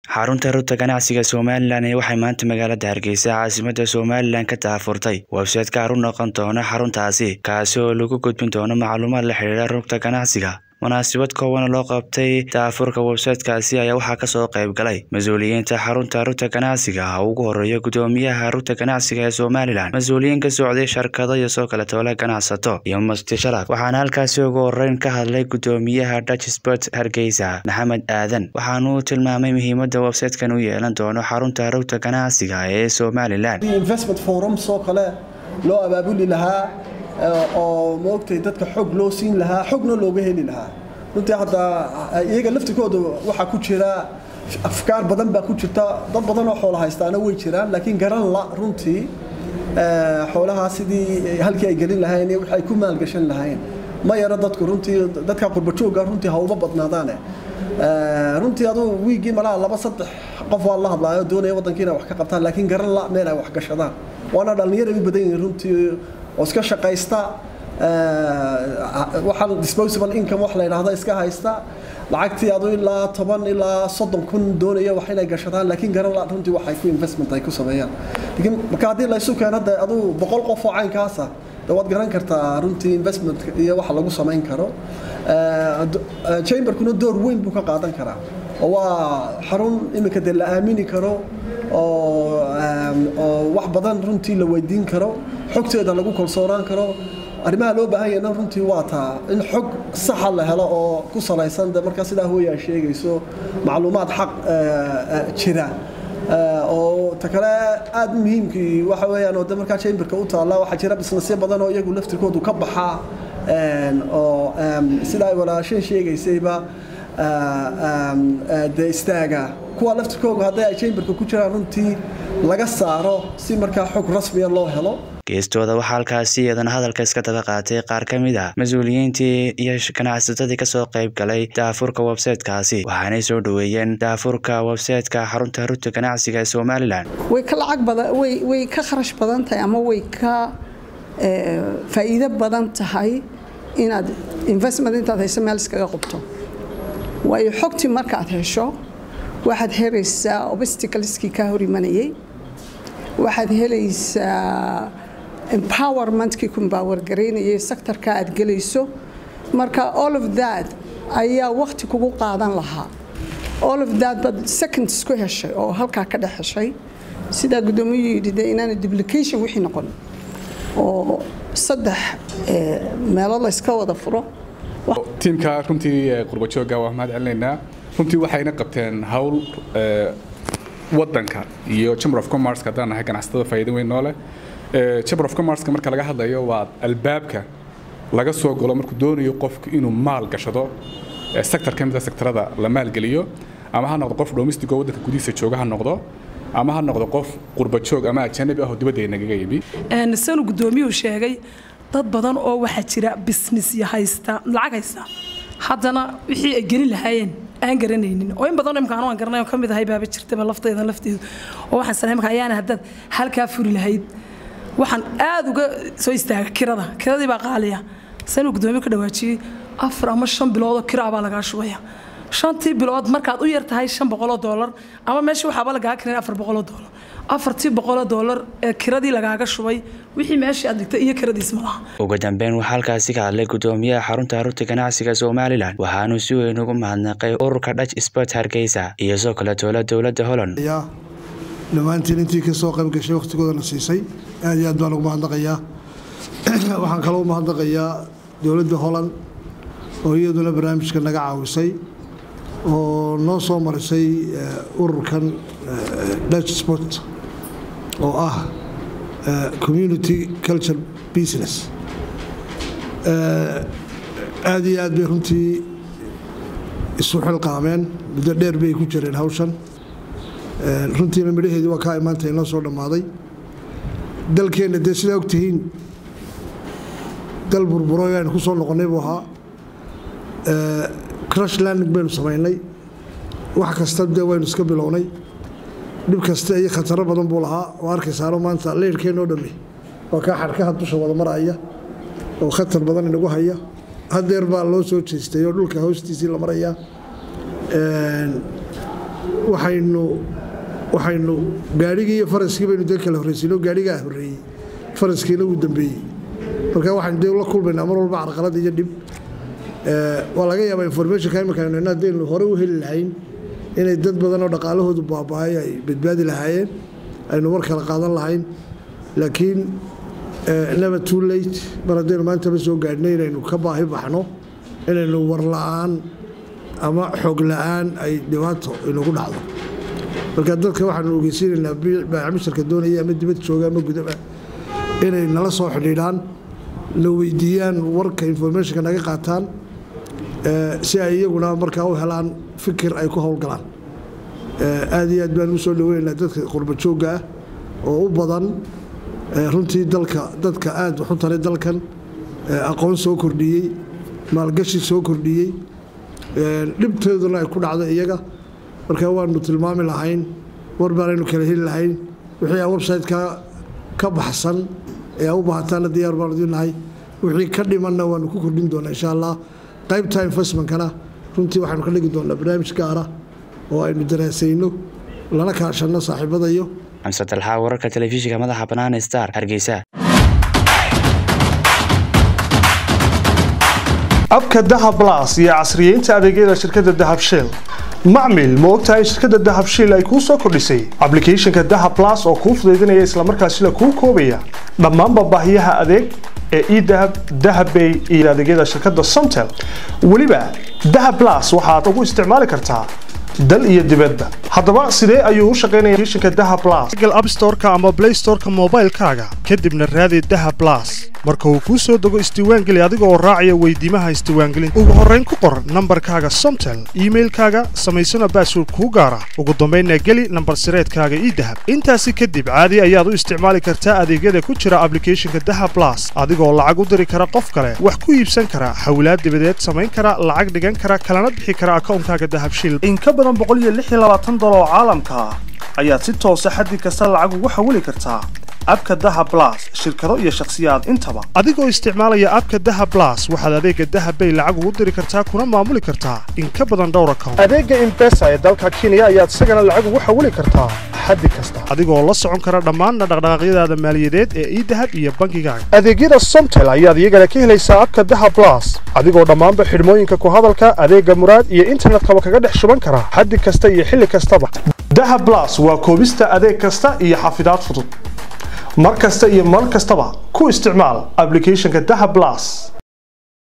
xarunta rugta ganacsiga somalilan ee waxay maanta magaalada hargeysa caasimada somalilan ka daahfurtay websayte gaar u noqon doona xaruntaasi kaasi oo lagu gudbin doono macluumaad la xidhiira rugta ganacsiga munaasabad koobana loo qabtay daafurka websaytekaasi ayaa waxaa kasoo qayb galay mas-uuliyiinta xarunta rugta ganacsiga ugu horeeya gudoomiyaha rugta ganacsiga ee somalilan mas-uuliyiin ka socday shirkado iyo soo kale toole ganacsato iyo musti sharaf waxaana halkaasi ugu horeyn ka hadlay gudoomiyaha dutch sport hargeysa maxamed aadan waxaanuu tilmaamay muhiimada websaytekan u yeelan doono xarunta rugta ganacsiga ee somalilan investment forums oo kale loo abaabuli lahaa oo maogtay dadka xog loo siin lahaa xogna looga heli lahaa runtii hadda iyaga laftikooda waxaa ku jira afkaar badan baa ku jirta dad badan oo xoola haystaana way jiraan laakiin garan la runtii xoolahaa sidii halkii ay gelin lahayn iyo wixii ay ku maalgashan lahayn ma yaro dadku runtii dadka qurbajooga runtii ha uma badnaadaane runtii aduu wiigii malaha laba saddex qof waa la hadlaayo doonaya waddankii inay wax ka qabtaan laakiin garan la meel ay wax gashadaan waana dhallinyaro u badan yihiin runtii oo iska shaqaysta waxaan disposable income wax la yidhaahdo iska haysta lacagtii adu ilaa toban ilaa soddon kun doonaya wax inay gashadaan laakiin garan la runtii waxay ku investment ay ku sameeyaan laakiin marka haddii laysu keeno de aduu boqol qof oo caynkaasa de waad garan kartaa runtii investment iyo waxa lagu samayn karo chamberkuna door weyn buu ka qaadan karaa oo waa xarun iminka dee la aamini karo oo wax badan runtii la weydiin karo xogteeda lagu kalsoonaan karo arrimaha loo baahan yahna runtii waa taa in xog saxa la helo oo ku salaysan de markaa sidaa hooyaa sheegayso macluumaad xaq jira oo ta kale aada muhiimkii waxa weeyaan oo de markaa chamberka u taalla waxaa jira bisnesyo badan oo iyagu laftirkoodu ka baxa oo sida ay walaasheen sheegaysayba de istaaga kuwa laftirkooga hadday ay chamberka ku jiraan runtii laga saaro si markaa xog rasmiya loo helo geestooda waxaa halkaasi iyadana hadalka iska daba qaatay qaar ka mid ah mas-uuliyiintii iyo ganacsatadii kasoo qayb galay daafurka websaytekaasi waxaanay soo dhoweeyeen daafurka websayteka xarunta rugta ganacsiga ee somalilan way ka lacag badan way ka kharash badan tahay ama way ka faa'iido badan tahay inaad investment intaad hayso meel iskaga qubto waayo xogtii markaad hesho waxaad helaysaa obstacleskii kaa hor imanayay waxaad helaysaa empowermentkii ku empower garaynayay sectorka aad gelayso marka all of that ayaa wakti kugu qaadan lahaa all of that bad seconds ku heshay oo halkaa ka dhex heshay sidaa gudoomiyuu yidhi de inaana duplication wixii noqon oo saddex meelood la iska wada furo tiimka runtii qurbajooga waa mahad celinaynaa runtii waxayna qabteen hawl wadanka iyo chamber of commerce haddaan nahay ganacsatada faa'iido weyn noole chamber of commerce marka laga hadlayo waa albaabka laga soo galo markuu doonayo qofku inuu maal gashado sector ka mida sectorada la maalgeliyo ama ha noqdo qof domestic oo waddanka gudihiisa jooga ha noqdo ama ha noqdo qof qurbajoog ama ajanabi ah oo dibadda nagaga yimi sanu gudoomiyuhu sheegay dad badan oo waxaa jira business iyo haysta lacag haysta haddana wixii ay gelin lahaayeen aan garanaynin oo in badan imka anu aan garanay oo ka mid ahay baaba jirtaba laftayda lafteedu oo waxaan sanay marka ayaana haddaad halkaa furi lahayd waxaan aad uga soo istaaga kirada kiradii baa qaaliya sanuu gudoomiye ka dhawaajiyey afar ama shan biloodoo kiraa baa lagaa shubaya shantii bilood markaad u yar tahay shan boqoloo doolar ama meesha waxaaba lagaa keenay afar boqoloo doolar afartii boqoloo doolar ee kiradii lagaaga shubay wixii meeshii aad dhigtay iyo kiradiis ma laha ugu dambeyn waxaa halkaasi ka hadlay gudoomiyaha xarunta rugta ganacsiga somalilan waxaanuu si weyn ugu mahadnaqay ururka dutch sport hargeysa iyo soo kale toola dowladda holland dhammaantiin intii ka soo qayb gashay wakhtigoodana siisay aad iyo aad baan ugu mahadnaqayaa waxaan kaloo mahadnaqayaa dowladda holland oo iyaduna barnaamijka naga caawisay oo noo soo marisay ururkan dutch sport oo ah community culture business aad iyo aad bay runtii isu xilqaameen muddo dheer bay ku jireen hawshan runtiina midhaheedii waa kaa imaanta inoo soo dhammaaday dalkeenna dee sidaa ogtihiin dal burburoy aynu ku soo noqonnay buu ahaa crush landing baynu samaynay wax kasta dee waynu iska bilownay dhib kasta iyo khataro badan buu lahaa oo arkaysaano maanta leyrhkeenoo dhammi waa kaa xarkaha dusha wada maraya oo khatar badan inagu haya hadeer baa loo soo jeestay oo dhulka hoostiisii la maraya waxaynu waxaynu gaadhigii iyo faraskii baynu dee kala horraysiino gaadhigaa horreeyey faraskiina wuu dambeeyey marka waxaynu dee la kulmaynaa mar walba carqalad iyo dhib waa laga yaabaa informationka imika aynu hayno haddaynu hore u heli lahayn inay dad badan oo dhaqaalahoodu baaba'ay ay badbaadi lahaayeen aynu war kala qaadan lahayn laakiin never too late mar haddaynu maantaba soo gaadhnay inaynu ka baahi baxno inaynu war la'aan ama xoog la'aan ay dhibaato inagu dhacdo marka dadka waxaanu ogeysiinaynaa baacmisharka doonaya ama dibad jooga ama gudaba inay nala soo xidhiidhaan na weydiiyaan warka informationka naga qaataan si ay iyaguna markaa u helaan fikir ay ku howlgalaan aad iyo aad baan u soo dhaweynaynaa dadka qurba joogga ah oo u badan runtii dalka dadka aad waxu taray dalkan aqoon soo kordhiyey maalgashi soo kordhiyey dhibteeduna ay ku dhacdo iyaga marka waanu tilmaami lahayn war baanaynu kala heli lahayn wixii aan website-ka ka baxsan ee u baahataana diyaar baanu idinahay wixii ka dhimanna waanu ku kordhin doonaa insha allah qaybta investmentkana runtii waxaanu ka dhigi doonaa barnaamij gaara oo aynu daraasayno lana kaashanno saaxiibadayo xamse dalxaa wararka telefishinka madaxa bannaan star hargeysa abka dahab blas iyo casriyeynta adeegyada shirkadda dahab shell macmil ma ogtahay shirkadda dahab shell ay kuu soo kordhisay ablicathonka dahab blas oo kuu fudaydinaya islamarkaasina kuu koobaya dhammaanba baahiyaha adeeg ee edahab dahabbay iyo adeegyada shirkadda somtel weliba dahab blas waxaad ugu isticmaali kartaa dal iyo dibadda haddaba sidee ayuu u shaqaynaya applicationka dahab blas google app store-ka ama play store-ka moobaylkaaga kadibna raadi dahab blas marka uu kuu soo dego isdiiwaangeli adiga oo raacaya weydiimaha isdiiwaangelinta ugu horrayn ku qor nambarkaaga somtel iimailkaaga samaysana baasword kuu gaara ugu dambaynna geli nambar sireedkaaga idahab intaasi kadib caadi ayaad u isticmaali kartaa adeegyada ku jira ablicathonka dahab blas adigoo lacag u diri kara qof kale wax ku iibsan kara hawlaad dibadeed samayn kara lacag dhigan kara kalana bixi kara akawnkaaga dahab shil dolar oo caalamka ah ayaad si toosa xaddi kasta lacag ugu xawili kartaa abka dahab blas shirkado iyo shakhsiyaad intaba adigoo isticmaalaya abka dahab blas waxaad adeega dahab bay lacag ugu diri kartaa kuna maamuli kartaa in ka badan dhowr account adeega imbesa ee dalka kenya ayaad isagana lacag ugu xawili kartaa xaddi kasta adigoo la socon kara dhammaan dhaqdhaqaaqyadaada maaliyadeed ee idahab iyo bangigaaga adeegyada somtel ayaad iyagana ka helaysaa abka dahab blas adigoo dhammaanba xidhmooyinka ku hadalka adeega muraad iyo internetkaba kaga dhex shuban kara xaddi kasta iyo xilli kastaba dahab blas waa koobista adeeg kasta iyo xafidaad fudud mar kasta iyo mar kastaba ku isticmaal ablicathonka dahab blas